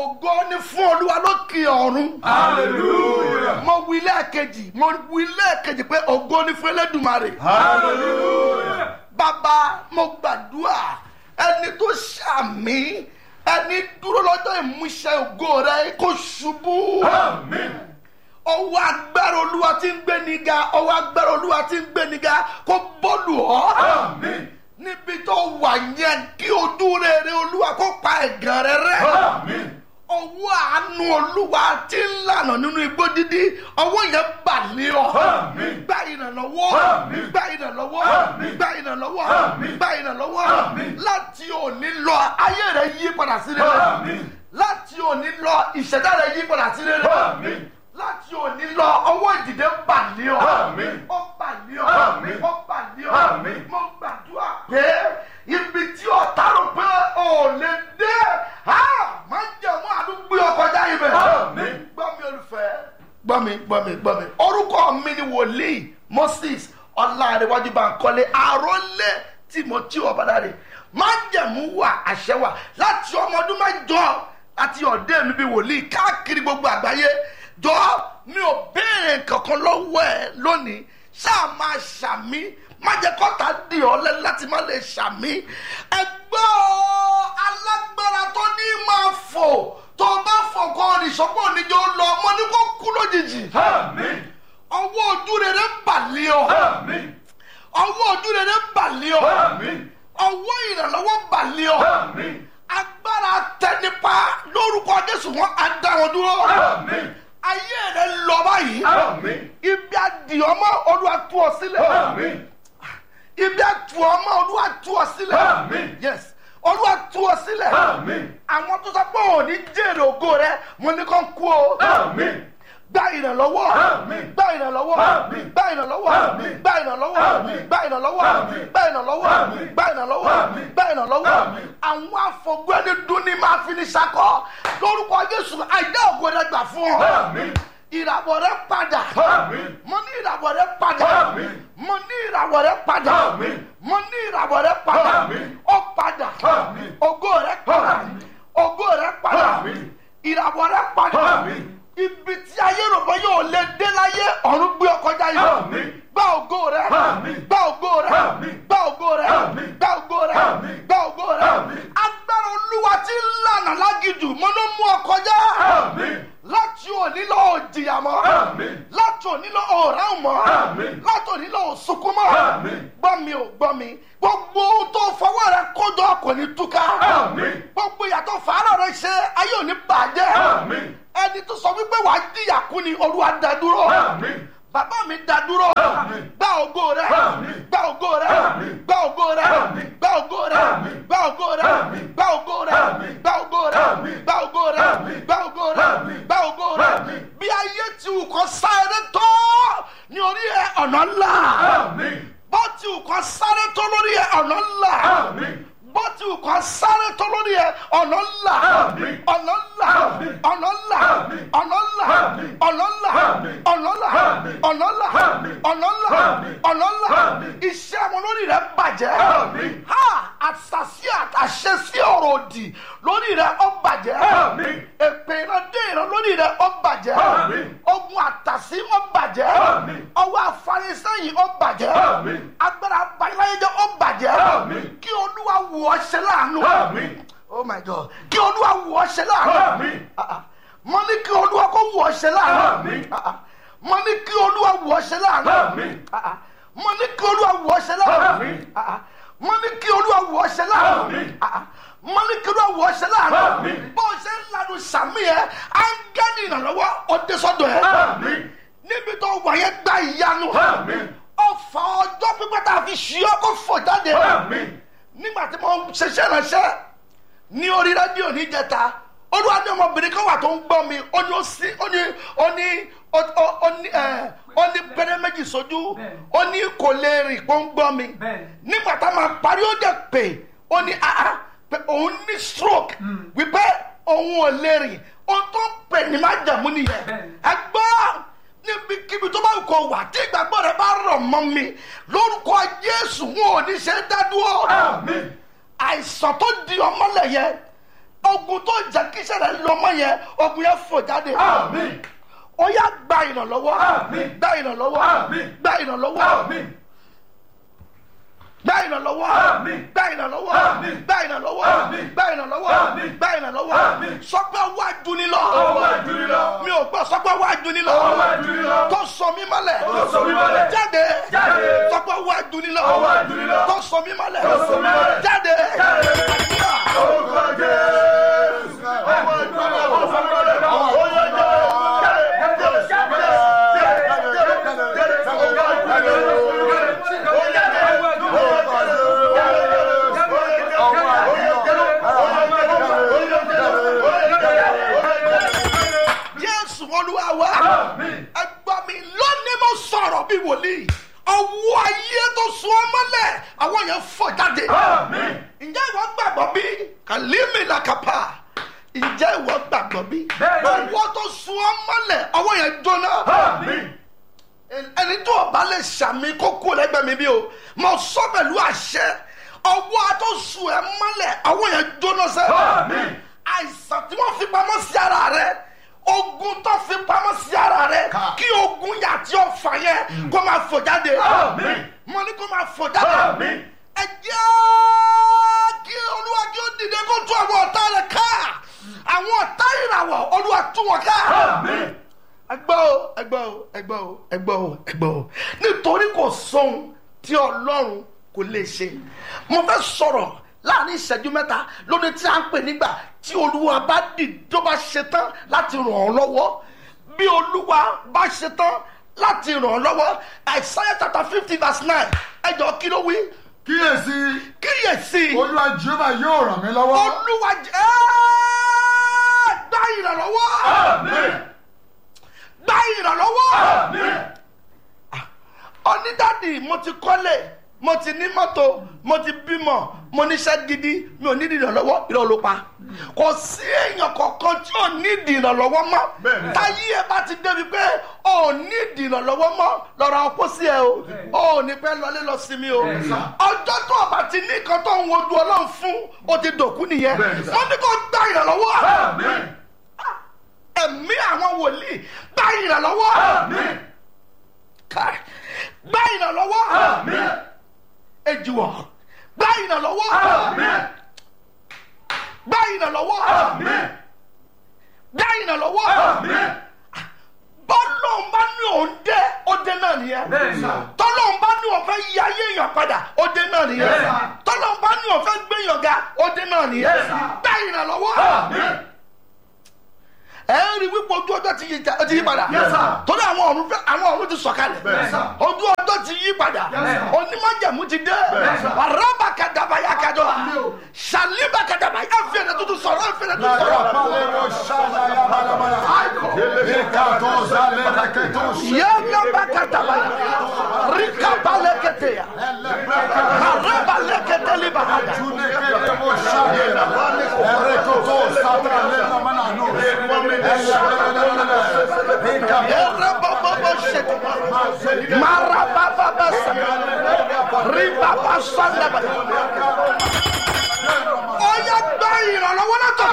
ògo ni fún olúwa lókè ọ̀run. Hallelujah. mo wí lẹ́ẹ̀kejì mo wí lẹ́ẹ̀kejì pé ògo ni fún elédùmarè. Hallelujah. bàbá mo gbàdúrà ẹni tó ṣàmì ẹni dúró lọ́jọ́ ìmúṣẹ ògo rẹ kó ṣubú. Amen. ọwọ́ agbára olúwa tí ń gbé ni ga ọwọ́ agbára olúwa tí ń gbé ni ga kó bọ́ọ̀lù ọ́. Amen. níbi tó wà yẹn kí ojú rere olúwa kó pa ẹ̀gàn rẹ rẹ́. Amen. ọwọ́ àánú olúwa tí ń lànà nínú igbó dídí ọwọ́ yẹn bà ní ọ. Àmín. gba ìrànlọ́wọ́ Àmín. gba ìrànlọ́wọ́ Àmín. gba ìrànlọ́wọ́ Àmín. gba ìrànlọ́wọ́ Àmín. láti òní lọ ayé rẹ yí padà sí rere Àmín. láti òní lọ ìṣẹ̀dá rẹ yí padà sí rere Àmín. láti òní lọ ọwọ́ ìdìde bà ní ọ Àmín. ó bà ní ọ Àmín. ó bà ní ọ Àmín. mo gbàdúrà pé ibi tí ọ̀tá rò pé ò lè dé ha máa ń jẹ́ mọ́ àdúgbò ọkọjá ibẹ̀ Àmín. gbọ́ mi olùfẹ́ gbọ́ mi gbọ́ mi gbọ́ mi orúkọ mi ni wòlíì moses ọlárẹ̀wájú bankole àrólé timothy ọ̀bádàrẹ̀ máa ń jẹ̀mú wà àṣẹ wà láti ọmọ ọdún mẹ́jọ àti ọ̀dẹ́ mi bíi wòlíì káàkiri gbogbo àgbáyé jọ mi ò béèrè kankan lọ́wọ́ ẹ lónìí ṣáà máa ṣàmí má jẹ́ kọ́ta dì ọ́ lẹ́nu láti má lè ṣàmí ẹgbẹ́ alágbára tó ní máa fò tó bá fò kọ́ ìṣọ́pọ̀ oníjó lọ ọmọ ní kó kú lójijì Amen. ọwọ́ ojú rere ń bàlẹ́ ọ Amen. ọwọ́ ojú rere ń bàlẹ́ ọ Amen. ọwọ́ ìrànlọ́wọ́ ń bàlẹ́ ọ Amen. agbára tẹnipa lórúkọ jésù wọn á dá wọn dúró Amen. ayé rẹ lọ báyìí Amen. ibi àdìọ́mọ́ olúwa tú ọ sílẹ̀ Amen. ibi àtúọmọ́ olúwa tú ọ sílẹ̀ Amen. yes olúwa tú ọ sílẹ̀ Amen. àwọn tó sọ pé òní jèrè ògo rẹ mo ní kàn kú o Amen. gba ìrànlọ́wọ́ Àmín. gba ìrànlọ́wọ́ Àmín. gba ìrànlọ́wọ́ Àmín. gba ìrànlọ́wọ́ Àmín. gba ìrànlọ́wọ́ Àmín. gba ìrànlọ́wọ́ Àmín. gba ìrànlọ́wọ́ Àmín. gba ìrànlọ́wọ́ Àmín. àwọn afọgbẹ́ni dún ní máa fi ní sakọ lórúkọ jésù àìdá ògo rẹ gbà fún ọ Amen. ìràwọ̀ rẹ padà Àmín. mo ní ìràwọ̀ rẹ padà Àmín. mo ní ìràwọ̀ rẹ padà Àmín. mo ní ìràwọ̀ rẹ padà Àmín. ó padà Àmín. ògo rẹ padà Àmín. ògo rẹ padà Àmín. ìràwọ̀ rẹ padà Àmín. ibi tí ayé rò bọ́ yóò lè dé láyé ọ̀run gbé ọkọ̀ já yìí Àmín. gba ògo rẹ Àmín. gba ògo rẹ Àmín. gba ògo rẹ Àmín. gba ògo rẹ Àmín. gba ògo rẹ Àmín. agbára olúwa tí ń lànà lágìjù mo ló mú ọkọ̀ já Amen. láti òní lọ òjìyà mọ́ Àmín. láti òní lọ òòrán mọ́ Àmín. láti òní lọ òsunkún mọ́ Àmín. gbọ́ mi ò gbọ́ mi gbogbo ohun tó fọwọ́ rẹ kójọ kò ní túká Àmín. gbogbo ìyàtọ̀ fàárọ̀ rẹ ṣe ayé òní bàjẹ́ Àmín. ẹni tó sọ wípé wàá jìyà kú ni olúwa dá dúró Àmín. bàbá mi dá dúró Àmín. gba ògo rẹ Àmín. gba ògo rẹ Àmín. gba ògo rẹ Àmín. gba ògo rẹ Àmín. gba ògo rẹ Àmín. gba ògo rẹ Àmín. gba ògo rẹ Àmín. gba ògo rẹ Àmín. gba ògo rẹ Àmín. gba ògo rẹ Àmín. bí ayé ti wù kọ́ sáré tó ní orí ẹ ọ̀nà ńlá Àmín. bó ti wù kọ́ sáré tó lórí ẹ ọ̀nà ńlá Àmín. bó ti wù kọ́ sáré tó lórí ẹ ọ̀nà ńlá Àmín. ọ̀nà ńlá Àmín. ọ̀nà ńlá Àmín. ọ̀nà ńlá Àmín. ọ̀nà ńlá Àmín. ọ̀nà ńlá Àmín. ọ̀nà ńlá Àmín. ọ̀nà ńlá Àmín. ọ̀nà ńlá Àmín. iṣẹ́ àwọn olórí rẹ̀ bàjẹ́ Àmín. ha àṣàṣì àtàṣe sí ọ̀rọ̀ òdì lórí rẹ̀ ó bàjẹ́ Àmín. èpè ìran dé ìran lórí rẹ̀ ó bàjẹ́ Àmín. ogun àtàṣí ó bàjẹ́ Àmín. ọwọ́ afarisẹ́yìn ó bàjẹ́ Àmín. agbára abayíláyéjọ́ ó bàjẹ́ Àmín. kí olúwa wù ọ́ ṣe láàánú Àmín. oh my god kí olúwa wù ọ́ ṣe láàánú Àmín. Ah, ah. mo ní kí olúwa kó wù ọ́ ṣe láàánú Àmín. Ah, ah. mo ní kí olúwa wù ọ́ ṣe láàánú Àmín. Ah, ah. mo ní kí olúwa wù ọ́ ṣe láàánú Àmín. Ah, ah. mo ní kí olúwa wù ọ́ ṣe láàánú Àmín. Ah, ah. mo ní kí olúwa wù ọ́ ṣe láàánú Àmín. bó o ṣe ń lanu sàmì yẹn áńgẹ́lì ìrànlọ́wọ́ ọdẹ sọ́dọ̀ ẹ̀ Àmín. níbi tó wà yẹn gba ìyanu Àmín. ọfà ọjọ́ pípẹ́ tá a fi ṣí ọ kó fò jáde Àmín. nígbà tí mo ń ṣiṣẹ́ ránṣẹ́ ní orí rédíò níjẹta olúwa ní ọmọbìnrin kan wà tó ń gbọ́ mi ó ní ó sí ó ní ó ní ó ó- ó ní ẹ ó ní pẹ́rẹ́ méjì sójú ó ní kò lè rìn kó ń gbọ́ mi Bẹ́ẹ̀ni. nígbà tá a máa parí ó dẹ̀ pé ó ní ah pé òun ní stroke wípé òun ò lè rìn ohun tó ń pè ní má jẹ̀mú nìyẹn Bẹ́ẹ̀ni. ẹ gbọ́ níbikíbi tó bá wù kó wà tí ìgbàgbọ́ rẹ bá rọ̀ mọ́ mi lórúkọ jésù wọn ò ní ṣe é dá dúró Àmín. àìsàn tó di ọmọlẹ̀ yẹn ogun tó jẹ́ kí sẹ́rẹ̀ lọ́mọ yẹn ogun yẹn fò jáde Àmín. ó yá gba ìrànlọ́wọ́ Àmín. gba ìrànlọ́wọ́ Àmín. gba ìrànlọ́wọ́ Àmín. gba ìrànlọ́wọ́ Àmín. gba ìrànlọ́wọ́ Àmín. gba ìrànlọ́wọ́ Àmín. gba ìrànlọ́wọ́ Àmín. gba ìrànlọ́wọ́ Àmín. sọpẹ́ wá dunilọ Ọwọ́ àdúrà. mi ò gbọ́ sọpẹ́ wá dunilọ Ọwọ́ àdúrà. tó sọ mí mọ́lẹ̀ Tó sọ mí mọ́lẹ̀. jáde Jáde. sọpẹ́ wá dunilọ Ọwọ́ àdúrà. tó sọ mí mọ́lẹ̀ Tó sọ mí mọ́lẹ̀. jáde Jáde. àdúrà. Orúkọ Jésù. Ọwọ́ àdúrà. Ọwọ́ àdúrà. Ọwọ́ jésù olúwa wa Àmín. ẹgbà mi lónìí mo sọ̀rọ̀ bí wòlíì ọwọ́ ayé tó sun ọ́ mọ́lẹ̀ àwọn yẹn fọ́ jáde Àmín. ǹjẹ́ ìwọ gbàgbọ́ bí kàlímì làkàpà ǹjẹ́ ìwọ gbàgbọ́ bí Bẹ́ẹ̀ni. ọwọ́ tó sun ọ́ mọ́lẹ̀ ọwọ́ yẹn jóná Àmín. ẹni tó o bá lè ṣàmì kókó lẹ́gbẹ̀ẹ́ mi bí o mo sọ pẹ̀lú àṣẹ ọwọ́ tó sun ẹ mọ́lẹ̀ ọwọ́ yẹn jóná sẹ́ Àmín. àìsàn tí wọ́n fi pamọ́ sí ara rẹ ogun tó fi pamọ́ sí ara rẹ kí ogun yà tí ó fà yẹn kó máa fò jáde Àmín. mo ní kó máa fò jáde Àmín. ẹ jẹ́ kí olúwa kí ó dìde kó tú àwọn ọ̀tá rẹ̀ ká àwọn ọ̀tá ìràwọ̀ olúwa tú wọn ká Àmín. ẹgbẹ́ o ẹgbẹ́ o ẹgbẹ́ o ẹgbẹ́ o ẹgbẹ́ o nítorí kò sóhun tí ọlọ́run kò lè ṣe mo fẹ́ sọ̀rọ̀ láàrin ìṣẹ́jú mẹ́ta lóde tí a ń pè nígbà tí olúwa bá dì tó bá ṣetán láti ràn ọ́ lọ́wọ́ bí olúwa bá ṣetán láti ràn ọ́ lọ́wọ́ Isaiah chapter fifty verse nine ẹjọ́ kí ló wí kíyèsí kíyèsí olúwa jehova yóò ràn mí lọ́wọ́ olúwa jẹ́ ẹ́ gbá ìrànlọ́wọ́ Àmín. gbá ìrànlọ́wọ́. Àmín. onídàdì mo ti kọ́lé mo ti ní mọ́tò mo ti bímọ mo níṣẹ́ gidi mi ò ní ìrànlọ́wọ́ irọ́ ló pa kò sí èèyàn kankan tí ò ní ìrànlọ́wọ́ mọ́ Bẹ́ẹ̀ni. táyé ẹ bá ti débi pé ò ní ìrànlọ́wọ́ mọ́ lọ́ra ọkọ sí ẹ o ò ní pẹ́ lọlé lọ sí mi o ọjọ́ tó o bá ti ní kan tó ń wojú ọlọ́run fún o ti dòkú nìyẹn Bẹ́ẹ̀ni sà. wọ́n ní kó gba ìrànlọ́wọ́ Àmín. ẹ̀mí àwọn wòlíì gba ìrànlọ́wọ́ Àmín. Káì. gba ìrànlọ́wọ́ Àmín. ejiwọ gba ìrànlọ́wọ́ Àmín. gba ìrànlọ́wọ́ Àmín. gba ìrànlọ́wọ́ Àmín. bọ́lọ̀ ń bá ní òun dé ó dé náà nìyẹn Bẹ́ẹ̀ni sà. tọ́lọ̀ ń bá ní òun fẹ́ yí ayé èèyàn padà ó dé náà nìyẹn Yes, sir. tọ́lọ̀ ń bá ní òun fẹ́ gbé èèyàn ga ó dé náà nìyẹn Yes, sir. gba ìrànlọ́wọ́ Àmín. ẹ ń rí wípé ojú ọjọ́ ti yí ja- ti yí padà Yes, sir. torí àwọn ọ̀run fẹ́ àwọn ọ̀run ti sọ̀kalẹ̀ Yes, sir. ojú ọjọ́ ti yí padà Yes, sir. onímọ̀jẹ̀mú ti dé Yes, sir. araba kadaba ya kadọ saliba kadaba ẹ fi ẹ̀rẹ̀ tuntun sọ̀rọ̀ ẹ fi ẹ̀rẹ̀ tuntun sọ̀rọ̀. Lakalero shana ya balabala. Ikato zalera keto yaba kadaba ya rikaba lekete ya araba lekete liba hada Junekeremo shana. Erekoto satralera manano. Elelelelele. yẹrẹ bọbọbọ sẹtẹ maraba baba sẹ ribaba sọlẹbẹ ọyẹ gbẹ ìrànlọ́wọ́ látọ̀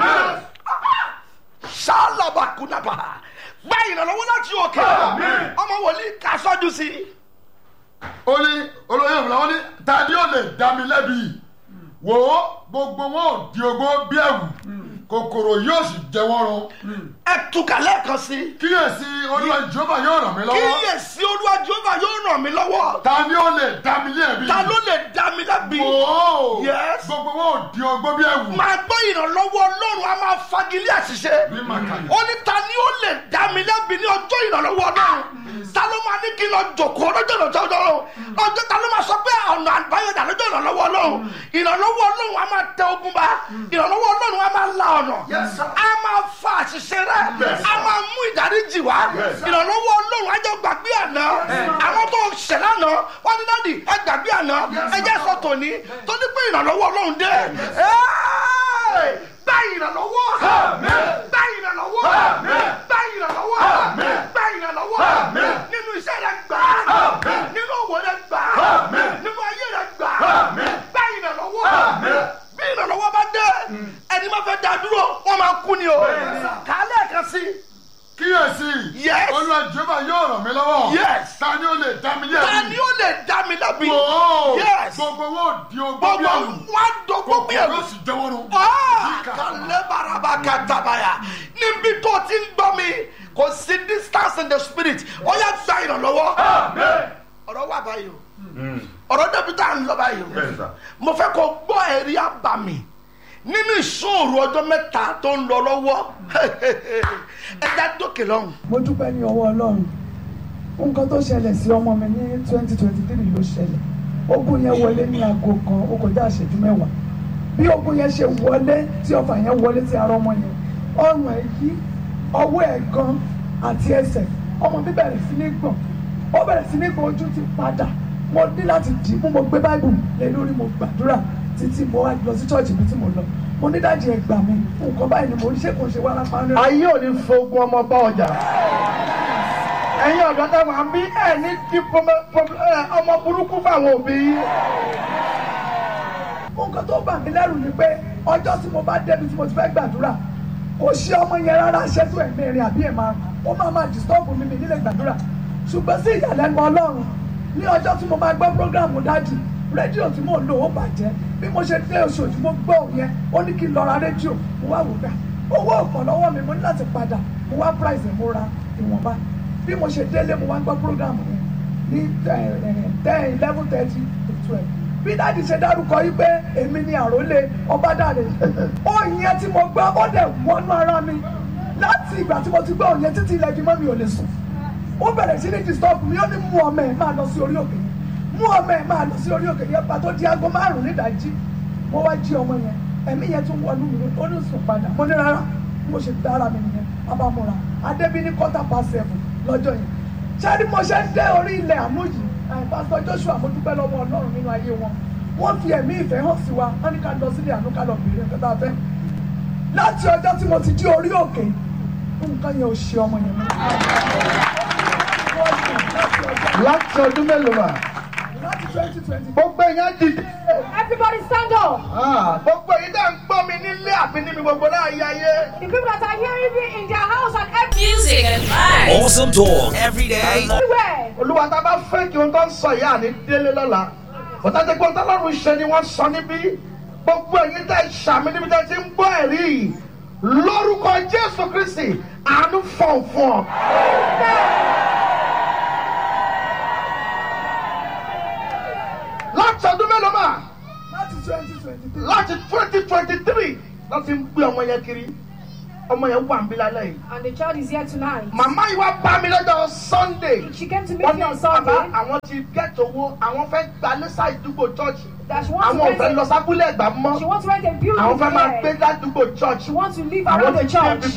sálàbà kùnàbà gbẹ ìrànlọ́wọ́ láti òkè ọmọ wòlíì kásọjú sí i. ó ní olóyè ìfúnra ó ní tani ó lè dá mi lẹ́bi wò ó gbogbo wọn ò di ogbó bí ẹ̀wù kòkòrò yóò sì jẹ wọ́n run ẹ túkà lẹ́ẹ̀kan sí i. kíyèsí olúwa ìjọba yóò ràn mí lọ́wọ́ kíyèsí olúwa jehova yóò ràn mí lọ́wọ́ tani ó lè dá mi lẹ́bi ta ló lè dá mi lábì. wò ó Yes. gbogbo wọn ò di ogbó bí ẹ̀wù máa gbọ́ ìrànlọ́wọ́ ọlọ́run a máa fagilé àṣìṣe. bí màkàlẹ́ ó ní ta ni ó lè dá mi lẹ́bi ní ọjọ́ ìrànlọ́wọ́ ọlọ́run ta ló máa ní kí n lọ jòkó lọ́jọ́ ìrànlọ́wọ́ ọlọ́run ọjọ́ ta ló máa sọ pé ọ̀nà àbáyọ̀dà lọ́jọ́ ìrànlọ́wọ́ ọlọ́run ìrànlọ́wọ́ ọlọ́run a máa tẹ ogun bá ìrànlọ́wọ́ ọlọ́run a máa la ọ̀nà a máa fa àṣìṣe rẹ a máa mú ìdáríjì wá ìrànlọ́wọ́ ọlọ́run a jẹ́ gbàgbé àná àwọn tó ṣẹ̀ lánàá wọ́n ní dáàdì ẹ gbàgbé àná ẹ jẹ́ sọ tòní tó ní pé ìrànlọ́wọ́ ọlọ́run dé Ẹ́ẹ̀! gba ìrànlọ́wọ́ gba ìrànlọ́wọ́ gba ìrànlọ́wọ́ gba ìrànlọ́wọ́ nínú iṣẹ́ rẹ gbà á nínú òwò rẹ gbà á nínú ayé rẹ gbà á gba ìrànlọ́wọ́ bí ìrànlọ́wọ́ bá dé ẹni máa fẹ́ dá olúwa jehova yóò ràn mí lọ́wọ́. Yes. ta ni ó lè dá mi lẹ́bi. ta ni ó lè dá mi lẹ́bi. Wòó. yes gbogbo wọn ò di ogbó gbogbo bí ẹrù. wọn dogbó bí gbogbo ẹrù. yóò sì jẹ́wọ́ nù. kàlẹ́ baraba katabaya níbi tó ti ń gbọ́ mi kò sí distance in the spirit ó yà gba ìrànlọ́wọ́ ọ̀rọ̀ wà báyìí o ọ̀rọ̀ débi tá à ń lọ báyìí Bẹ́ẹ̀ sà. o mo fẹ́ kó gbọ́ ẹ̀rí àbàmì nínú ìṣòro ọjọ́ mẹ́ta tó ń lọ lọ́wọ́ ẹja dókè lọ́hùn. mo dúpẹ́ ní ọwọ́ ọlọ́run nǹkan tó ṣẹlẹ̀ sí ọmọ mi ní twenty twenty three ló ṣẹlẹ̀ ogun yẹn wọlé ní aago kan ó kọjá ìṣẹ́jú mẹ́wàá bí ogun yẹn ṣe wọlé tí ọfà yẹn wọlé sí ara ọmọ yẹn ọrùn ẹ̀ yí ọwọ́ ẹ̀ gan àti ẹsẹ̀ ọmọ mi bẹ̀rẹ̀ sí ní gbọ̀n ó bẹ̀rẹ̀ sí ní gbọ̀n ojú ti padà mo ní láti dì í mú mo gbé báìbù lé lórí mo gbàdúrà títí mo wá lọ sí ṣọ́ọ̀ṣì mi tí mo lọ mo ní dájú ẹ gbà mí nǹkan báyìí ni mo ń ṣe kò ṣe wá lápá rẹ. ayé ò ní fogun ọmọ bá ọjà ẹ̀yin ọ̀dọ́ tẹ́ wà ń bí ẹ̀ ní di pọmọ- pọmọ- ẹ, ọmọ burúkú fáwọn òbí yín. nǹkan tó bà mí lẹ́rù ni pé ọjọ́ tí mo bá débi tí mo ti fẹ́ gbàdúrà kò ṣe ọmọ yẹn rárá ṣẹ́tù ẹ̀mí rìn àbí ẹ̀ máa ó máa máa disturb mi mi nílé gbàdúrà ṣùgbọ́n sí ìyàlẹ́nu ọlọ́run ní ọjọ́ tí mo máa gbọ́ program dájì rédíò tí mò ń lò ó bàjẹ́ bí mo ṣe dé oṣooṣù mo gbọ́ òun yẹn ó ní kí n lọ ra rédíò mo wá wò gbà owó ọ̀pọ̀ lọ́wọ́ mi mo ní láti padà mo wá price ẹ̀ mo ra ìwọ̀nba bí mo ṣe délé mo wá gbọ́ program yẹn ní ten eleven thirty to twelve bí dáàdi ṣe dárúkọ yìí pé èmi ni àrólé ọbádàrẹ òyìn yẹn tí mo gbọ́ ó dẹ̀ wọnú ara mi láti ìgbà tí mo ti gbọ́ òyìn títí ilẹ̀ ìgbìmọ̀ mi ò lè sùn ó bẹ̀rẹ̀ sí ní disturb mi ó ní mú ọmọ ẹ̀ máa lọ sí orí òkè yẹn mú ọmọ ẹ̀ máa lọ sí orí òkè yẹn pàtó di aago márùn-ún nídàájí mo wá jí ọmọ yẹn ẹ̀mí yẹn tún wọnú mi ó ní sùn padà mo ní rárá mo ṣe dára mi nìyẹn abamora adébí ní quarter past seven lọ́jọ́ yẹn ṣáàrí mo ṣe ń dé orí ilẹ̀ àánú yìí ẹ̀, pásítọ̀ joshua mo dúpẹ́ lọ́wọ́ ọlọ́run nínú ayé wọn wọ́n fi ẹ̀mí ìfẹ́ hàn sí wa wọ́n ní ká lọ sílé àánú ká lọ bèrè nǹkan tá a fẹ́ láti ọjọ́ tí mo ti dí orí òkè nǹkan yẹn ò ṣe ọmọ yẹn mọ́ láti ọdún mélòó mà láti twenty twenty gbogbo èèyàn dìde Everybody stand up. Ah, gbogbo èyí dá ń gbọ́ mi nílé àbí níbi gbogbo láàyè ayé. The people that are hearing me in their house and Music and vibes. Awesome talk every day. everywhere. olúwa tá a bá fẹ́ kí ohun tó ń sọ yìí àní délé lọ́la bọ́tà jẹ́ pé ohun tó lọ́rùn ṣe ni wọ́n sọ níbí gbogbo ẹ̀yin tẹ́ ṣàmì níbi tẹ́ ti ń gbọ́ ẹ̀rí yìí lórúkọ jésù kristi àánú fọ̀nfọ̀n. láti ọdún mélòó mà láti twenty twenty three láti twenty twenty three láti ń gbé ọmọ yẹn kiri ọmọ yẹn wà ń bí lálẹ́ yìí And the child is here tonight. màmá yìí wá bá mi lọ́jọ́ sunday She came to meet wọ́n me ní on bàbá Sunday. àwọn ti get owó àwọn fẹ́ gba lẹ́sà ìdúgbò chọ́ọ̀chì That she wants to àwọn ò fẹ́ rent lọ a, sábúlé ẹ̀gbá mọ́ she wants to rent a building àwọn fẹ́ máa gbé there. ládùúgbò church She wants to live àwọn around ti the fi church.